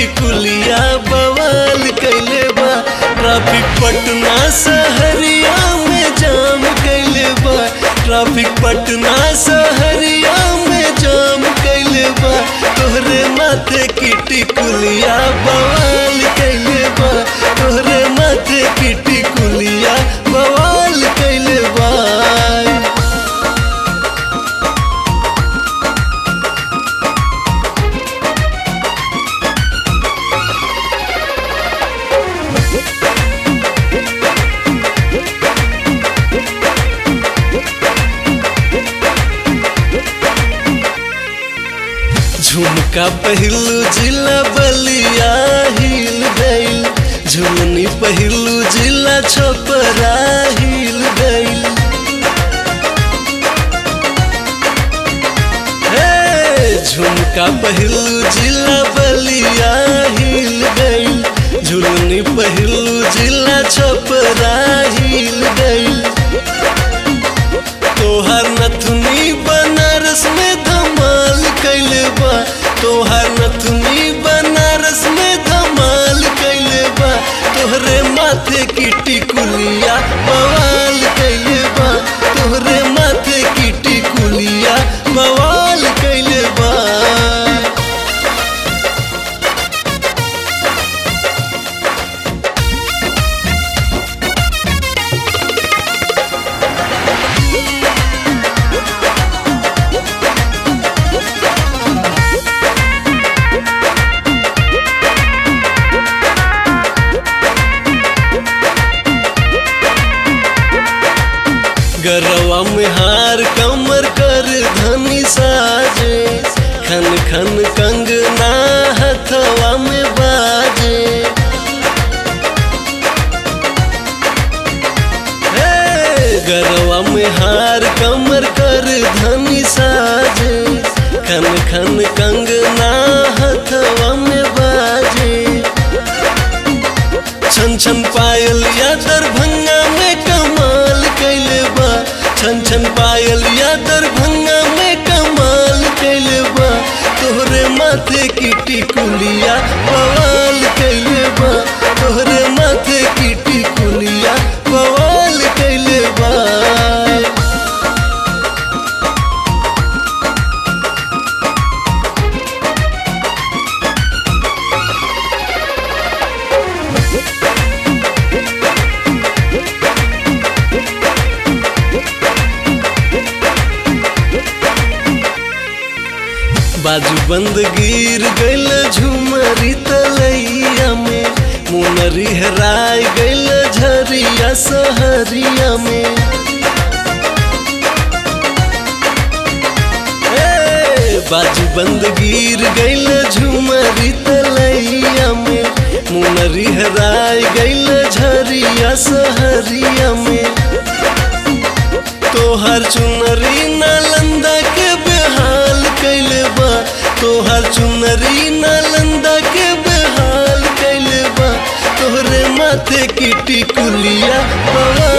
टिकुलिया बवाल कैले बा ट्रैफिक पटना सहरिया में जाम कैले बा ट्रैफिक पटना सहरिया में जाम कैले बा तोहरे माथे की टिकुलिया बवाल कैले बा तोहरे माथे की टिकुलिया बवाल कैले बा झुमका पहिलू जिला बलिया हिल गईल झुमनी पहिलू जिला छपरा हिल गईल हे झुमका पहिलू जिला बलिया हिल गईल झुलनी पहिलू जिला छपरा हिल गईल तोहर नथुनी बनारस में धमाल कैले बा तोहर नथुनी बनारस में धमाल कैले बा तोहरे माथे की टिकुलिया बवाल कैले बा तोहरे माथे की टिकुलिया बवाल कैले बा गरवा में हार कमर कर धनी साजे खन खन कंगना हथवा में बाजे हे, गरवा में हार कमर कर धनी साजे खन खन कंगना हथवा में बाजे छन छन पायल या दरभंगा में कमाल कैले बा छन छन पायल या दरभंगा में कमाल कैले बा तोहरे माथे की टिकुलिया बवाल कैले बा तोहरे माथे की टिकुलिया बवाल कैले बा बाजू बंद गिर गईल झुमरी तलैया में मुनरी हराय गईल झरिया सहरिया में ए, बाजू बंद गिर गईल झुमरी तलैया में मुनरी हराय गईल झरिया सहरिया में तोहर चुनरी नालंदा के बेहाल कैले बा तोहर चुनरी नालंदा के बेहाल कैले बा तोहरे माथे की टिकुलिया बवाल